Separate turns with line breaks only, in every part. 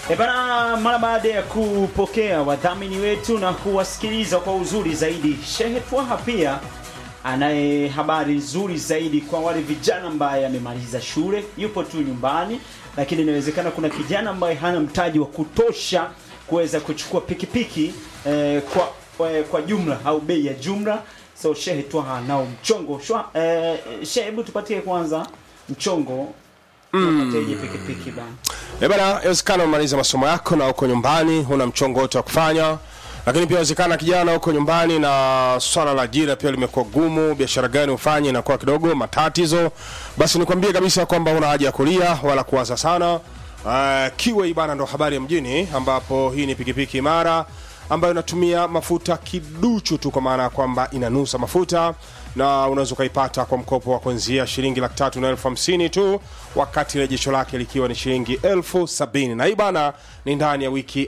E bana, mara baada ya kupokea wadhamini wetu na kuwasikiliza kwa uzuri zaidi, Shehe Twaha pia anaye habari nzuri zaidi kwa wale vijana ambaye amemaliza shule, yupo tu nyumbani, lakini inawezekana kuna kijana ambaye hana mtaji wa kutosha kuweza kuchukua pikipiki eh, kwa, kwa kwa jumla au bei ya jumla. So Shehe Twaha nao mchongo shwa, eh, Shehe, hebu tupatie kwanza mchongo unapateje pikipiki bana?
Eh bana, inawezekana umaliza masomo yako na uko nyumbani huna mchongo wote wa kufanya, lakini pia inawezekana kijana uko nyumbani na swala la ajira pia limekuwa gumu, biashara gani ufanye inakuwa kidogo matatizo. Basi nikwambie kabisa kwamba una haja ya kulia wala kuwaza sana. Uh, Kiwei bana ndo habari ya mjini, ambapo hii ni pikipiki imara ambayo inatumia mafuta kiduchu tu, kwa maana ya kwamba inanusa mafuta na unaweza ukaipata kwa mkopo wa kuanzia shilingi laki tatu na elfu hamsini tu, wakati rejesho lake likiwa ni shilingi elfu sabini na hii bana ni ndani ya wiki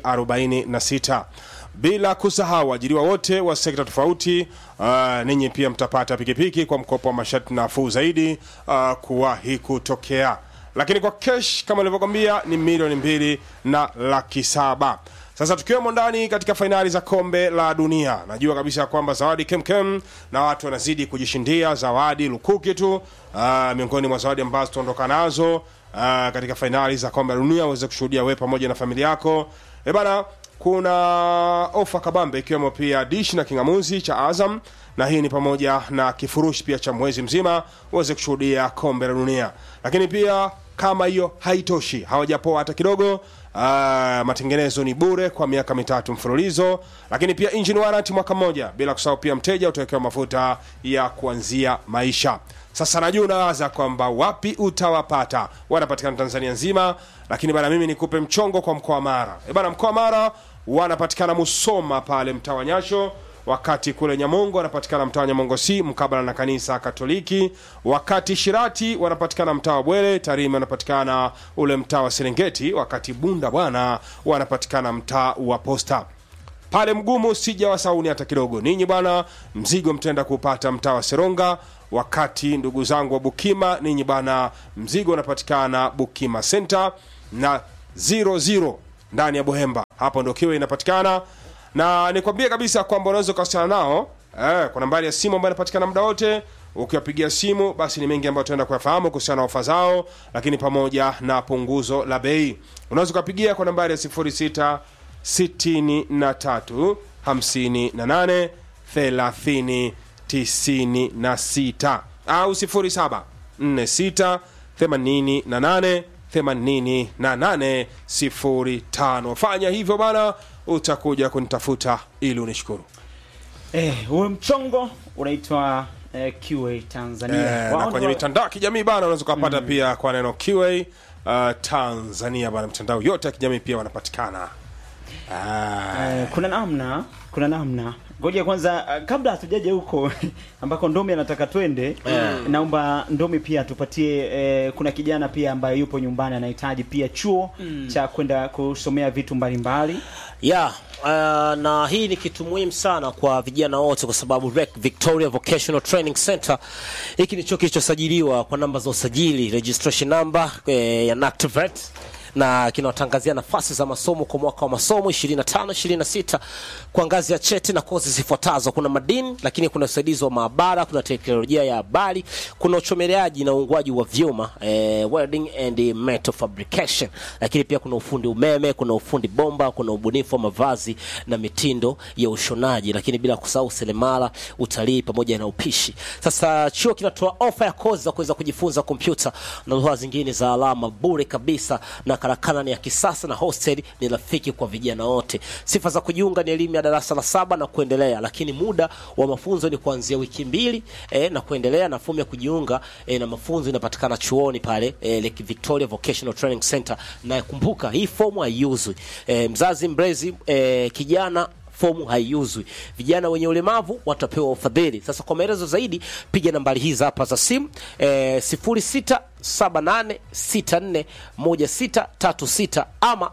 46 bila kusahau ajiriwa wote wa sekta tofauti. Uh, ninyi pia mtapata pikipiki kwa mkopo wa masharti nafuu zaidi uh, kuwahi kutokea, lakini kwa kesh kama nilivyokwambia ni milioni mbili na laki saba. Sasa tukiwemo ndani katika fainali za kombe la dunia, najua kabisa kwamba zawadi kemkem na watu wanazidi kujishindia zawadi lukuki tu. Uh, miongoni mwa zawadi ambazo tuondoka nazo uh, katika fainali za kombe la dunia uweze kushuhudia wewe pamoja na familia yako. E bana, kuna ofa kabambe ikiwemo pia dish na kingamuzi cha Azam, na hii ni pamoja na kifurushi pia cha mwezi mzima uweze kushuhudia kombe la dunia. Lakini pia kama hiyo haitoshi, hawajapoa hata kidogo. Uh, matengenezo ni bure kwa miaka mitatu mfululizo, lakini pia engine warranty mwaka mmoja, bila kusahau pia mteja utawekewa mafuta ya kuanzia maisha. Sasa najua unawaza kwamba wapi utawapata, wanapatikana Tanzania nzima, lakini bana, mimi nikupe mchongo kwa mkoa wa Mara. E bana, mkoa wa Mara wanapatikana Musoma pale mtaa wa Nyasho wakati kule Nyamongo wanapatikana mtaa wa Nyamongo si mkabala na kanisa Katoliki, wakati Shirati wanapatikana mtaa wa Bwele, Tarime wanapatikana ule mtaa wa Serengeti, wakati Bunda bwana wanapatikana mtaa wa Posta pale Mgumu. Sijawasauni hata kidogo ninyi bwana, mzigo mtenda kupata mtaa wa Seronga, wakati ndugu zangu wa Bukima ninyi bwana, mzigo unapatikana Bukima Center na 00 ndani ya Bohemba, hapo ndio kiwe inapatikana na nikwambie kabisa kwamba unaweza ukawasiliana nao eh, kwa nambari ya simu ambayo inapatikana muda wote. Ukiwapigia simu, basi ni mengi ambayo tunaenda kuyafahamu kuhusiana na ofa zao, lakini pamoja na punguzo la bei. Unaweza ukapigia kwa nambari ya 06 63 58 30 96 au 07 46 88 8805. Fanya hivyo bana, utakuja kunitafuta ili unishukuru.
Eh, huo mchongo unaitwa eh, QA Tanzania.
Eh, na
Wao
kwenye
ndio-
mitandao ya kijamii bana, unaweza ukapata pia kwa neno QA uh, Tanzania bana, mitandao yote ya kijamii pia wanapatikana. Ah,
Eh, kuna namna kuna namna ngoja kwanza uh, kabla hatujaja huko ambako ndomi anataka twende naomba ndomi pia tupatie eh, kuna kijana pia ambaye yupo nyumbani anahitaji pia chuo cha kwenda kusomea vitu mbalimbali
ya uh, na hii ni kitu muhimu sana kwa vijana wote kwa sababu REC Victoria Vocational Training Center hiki ni chuo kilichosajiliwa kwa namba za usajili registration number eh, ya NACTVET na kinawatangazia nafasi za masomo kwa mwaka wa masomo 25 26 kwa ngazi ya cheti na kozi zifuatazo: kuna madini, lakini kuna usaidizi wa maabara, kuna teknolojia ya habari, kuna uchomeleaji na uungwaji wa vyuma eh, welding and metal fabrication, lakini pia kuna ufundi umeme, kuna ufundi bomba, kuna ubunifu wa mavazi na mitindo ya ushonaji, lakini bila kusahau seremala, utalii pamoja na upishi. Sasa chuo kinatoa ofa ya kozi za kuweza kujifunza kompyuta na lugha zingine za alama bure kabisa, na karakana ni ya kisasa na hostel ni rafiki kwa vijana wote. Sifa za kujiunga ni elimu ya darasa la saba na kuendelea, lakini muda wa mafunzo ni kuanzia wiki mbili eh, na kuendelea, na fomu ya kujiunga eh, na mafunzo inapatikana chuoni pale eh, Lake Victoria Vocational Training Center, na kumbuka hii fomu haiuzwi. Eh, mzazi mlezi eh, kijana fomu haiuzwi. Vijana wenye ulemavu watapewa ufadhili. Sasa kwa maelezo zaidi piga nambari hizi hapa za simu eh, 0678641636 ama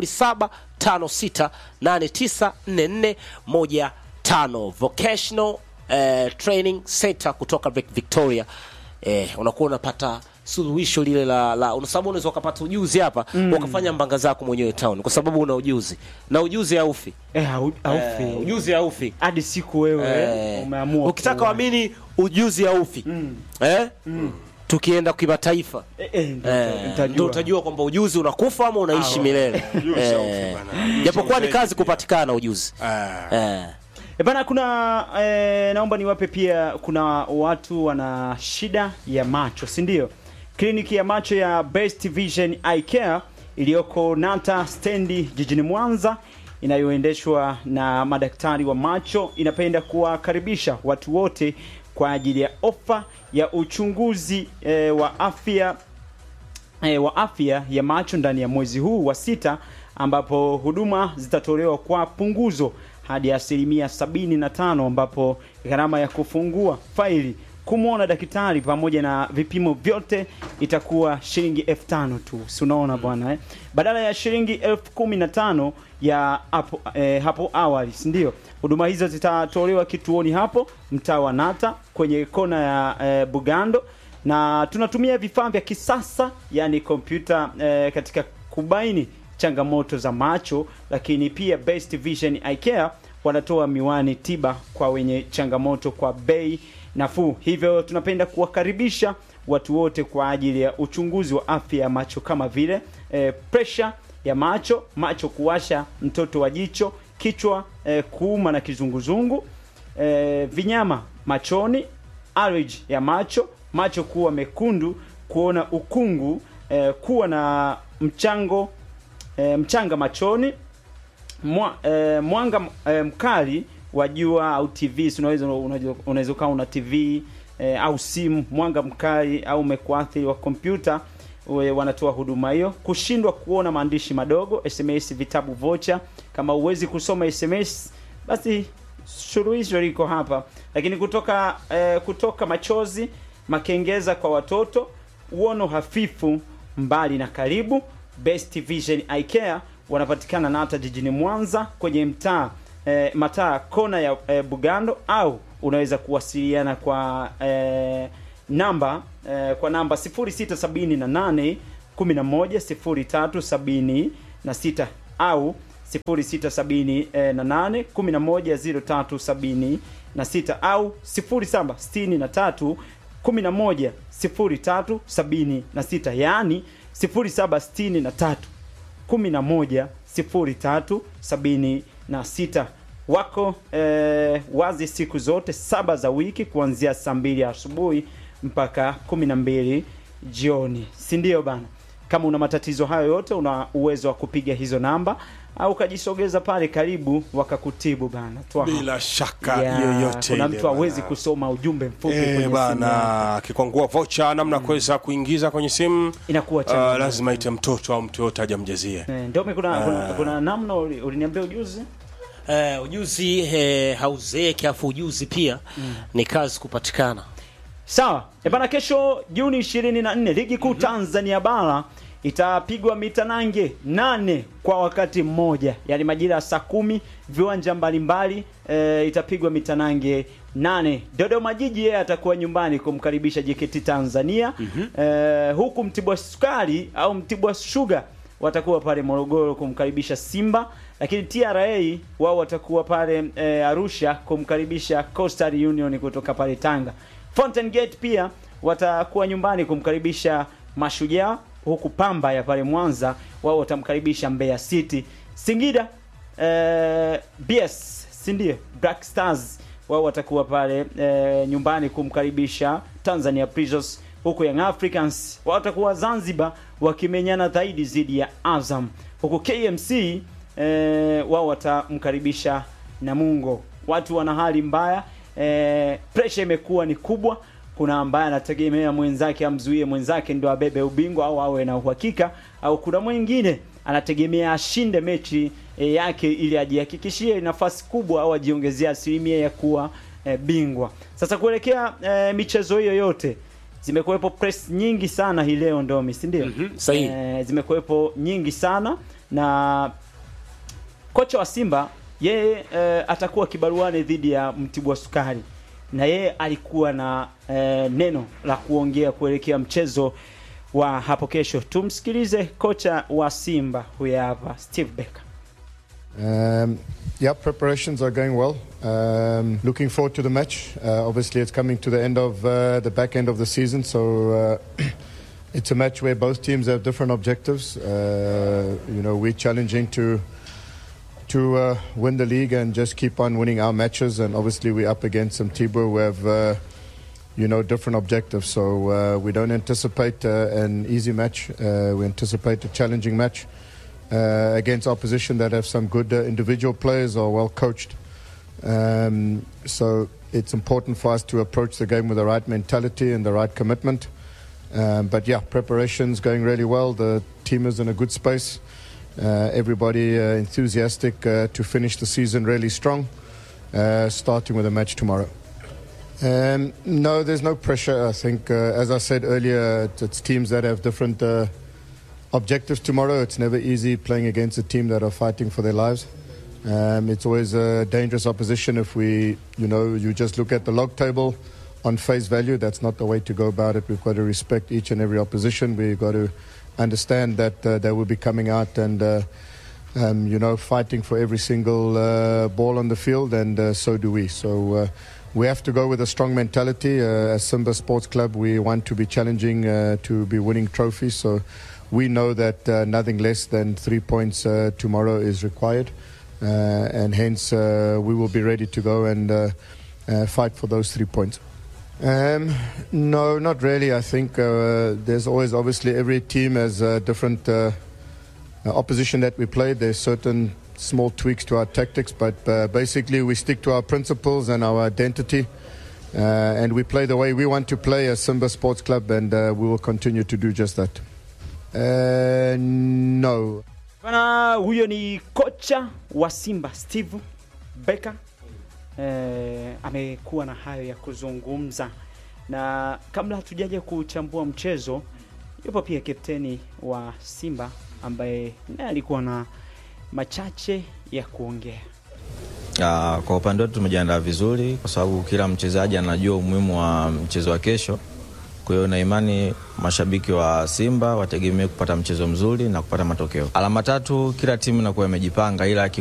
0756894415 Vocational eh, Training Center kutoka Vic- Victoria. Eh, unakuwa unapata suluhisho lile la, la una sababu unaweza ukapata ujuzi hapa ukafanya mbanga zako mwenyewe town kwa sababu una ujuzi na ujuzi haufi
eh, hau- haufi
Eh, ujuzi haufi
hadi siku wewe
Eh,
umeamua
ukitaka
kuwa-
uamini ujuzi haufi eh? tukienda kimataifa
eh, eh, ndo-
Eh,
nitajua.
ndo utajua kwamba ujuzi unakufa ama unaishi milele
Ujuzi
Eh,
haufi bana.
japokuwa ni
Ujuzi
kazi kupatikana ujuzi
Ah.
eh.
E bana, kuna eh, naomba niwape pia, kuna watu wana shida ya macho, si ndio? Kliniki ya macho ya Best Vision Eye Care iliyoko Nata stendi jijini Mwanza inayoendeshwa na madaktari wa macho inapenda kuwakaribisha watu wote kwa ajili ya ofa ya uchunguzi eh, wa afya e, wa afya ya macho ndani ya mwezi huu wa sita ambapo huduma zitatolewa kwa punguzo hadi asilimia 75 ambapo gharama ya kufungua faili kumwona daktari pamoja na vipimo vyote itakuwa shilingi elfu tano tu si unaona bwana eh? badala ya shilingi elfu kumi na tano ya hapo, eh, hapo awali si ndio huduma hizo zitatolewa kituoni hapo mtaa wa nata kwenye kona ya eh, bugando na tunatumia vifaa vya kisasa yani kompyuta eh, katika kubaini changamoto za macho lakini pia Best Vision Eye Care wanatoa miwani tiba kwa wenye changamoto kwa bei nafuu hivyo tunapenda kuwakaribisha watu wote kwa ajili ya uchunguzi wa afya ya macho kama vile eh, pressure ya macho macho kuwasha mtoto wa jicho kichwa eh, kuuma na kizunguzungu eh, vinyama machoni allergy ya macho macho kuwa mekundu kuona ukungu eh, kuwa na mchango eh, mchanga machoni mwa, eh, mwanga eh, mkali wa jua au tv si unaweza unaweza- unaweza ukawa una tv eh, au simu mwanga mkali au umekuathiri wa kompyuta we- wanatoa huduma hiyo kushindwa kuona maandishi madogo sms vitabu vocha kama huwezi kusoma sms basi suluhisho liko hapa lakini kutoka eh, kutoka machozi makengeza kwa watoto uono hafifu mbali na karibu best vision eye care wanapatikana nata jijini mwanza kwenye mtaa eh, mataa kona ya eh, bugando au unaweza kuwasiliana kwa eh, namba eh, kwa namba 0678 11 0376 au 0678 11 au 0763 11 0376 yaani 0763 11 0376 wako eh, wazi siku zote saba za wiki kuanzia saa mbili asubuhi mpaka kumi na mbili jioni si ndio bana kama una matatizo hayo yote una uwezo wa kupiga hizo namba au ukajisogeza pale karibu wakakutibu bana Twaha.
bila shaka
Ya,
yoyote
kuna
ile
mtu hawezi
bana.
kusoma ujumbe mfupi
Eh,
kwenye simu yake.
bana akikwangua vocha namna ya kuweza kuingiza kwenye simu
inakuwa
uh,
changamoto.
lazima ite mtoto au mtu yote ajamjazie
Eh, ndio mi kuna, kuna, kuna namna uli- uliniambia ujuzi
Eh, ujuzi eh, hauzeeki afu ujuzi pia ni kazi kupatikana
sawa e bana kesho juni 24 ligi kuu tanzania bara itapigwa mitanange nane kwa wakati mmoja yaani majira ya saa kumi viwanja mbalimbali e, itapigwa mitanange nane dodoma jiji yeye atakuwa nyumbani kumkaribisha jkt tanzania e, huku mtibwa sukari au mtibwa shuga watakuwa pale morogoro kumkaribisha simba lakini tra wao watakuwa pale e, arusha kumkaribisha coastal union kutoka pale tanga fountain gate pia watakuwa nyumbani kumkaribisha mashujaa huku pamba ya pale mwanza wao watamkaribisha mbeya city singida eh, bs sindio black stars wao watakuwa pale eh, nyumbani kumkaribisha tanzania prisons huku young africans wao watakuwa zanzibar wakimenyana zaidi dhidi ya azam huku kmc eh, wao watamkaribisha namungo watu wana hali mbaya eh, presha imekuwa ni kubwa kuna ambaye anategemea mwenzake amzuie mwenzake ndio abebe ubingwa au awe na uhakika au kuna mwingine anategemea ashinde mechi e, yake ili ajihakikishie nafasi kubwa au ajiongezea asilimia ya kuwa e, bingwa sasa kuelekea e, michezo hiyo yote zimekuwepo press nyingi sana hii leo ndomi si ndio
Mhm, sahihi.
e, zimekuwepo nyingi sana na kocha wa Simba yeye e, atakuwa kibaruani dhidi ya Mtibwa Sukari na yeye alikuwa na e, neno la kuongea kuelekea mchezo wa hapo kesho. Tumsikilize kocha wa Simba huyu hapa Steve Becker.
Um, yeah, preparations are going well. Um, looking forward to the match. Uh, obviously, it's coming to the end of uh, the back end of the season, so uh, it's a match where both teams have different objectives. Uh, you know, we're challenging to to uh, win the league and just keep on winning our matches, and obviously we're up against some Tibur who have. Uh, you know, different objectives. So uh, we don't anticipate uh, an easy match. Uh, we anticipate a challenging match uh, against opposition that have some good uh, individual players or well coached. Um, so it's important for us to approach the game with the right mentality and the right commitment. Um, but yeah, preparation's going really well. The team is in a good space. Uh, everybody uh, enthusiastic uh, to finish the season really strong, uh, starting with a match tomorrow. Um, no, there's no pressure. I think, uh, as I said earlier, it's, it's teams that have different uh, objectives tomorrow. It's never easy playing against a team that are fighting for their lives. Um, it's always a dangerous opposition if we, you know, you just look at the log table on face value. That's not the way to go about it. We've got to respect each and every opposition. We've got to understand that uh, they will be coming out and. Uh, um, you know, fighting for every single uh, ball on the field, and uh, so do we. So uh, we have to go with a strong mentality. Uh, as Simba Sports Club, we want to be challenging uh, to be winning trophies. So we know that uh, nothing less than three points uh, tomorrow is required, uh, and hence uh, we will be ready to go and uh, uh, fight for those three points. Um, no, not really. I think uh, there's always, obviously, every team has a different uh, uh, opposition that we play. There's certain small tweaks to our tactics, but uh, basically we stick to our principles and our identity. Uh, and we play the way we want to play as Simba Sports Club, and uh, we will continue to do just that. Uh, no.
Bana, huyo ni kocha wa Simba Steve Becker. Eh, amekuwa na hayo ya kuzungumza, na kabla hatujaja kuchambua mchezo, yupo pia kapteni wa Simba ambaye naye alikuwa na machache ya kuongea.
Ah, kwa upande wetu tumejiandaa vizuri kwa sababu kila mchezaji anajua umuhimu wa mchezo wa kesho. Kwa hiyo na imani mashabiki wa Simba wategemee kupata mchezo mzuri na kupata matokeo. Alama tatu, kila timu inakuwa imejipanga, ila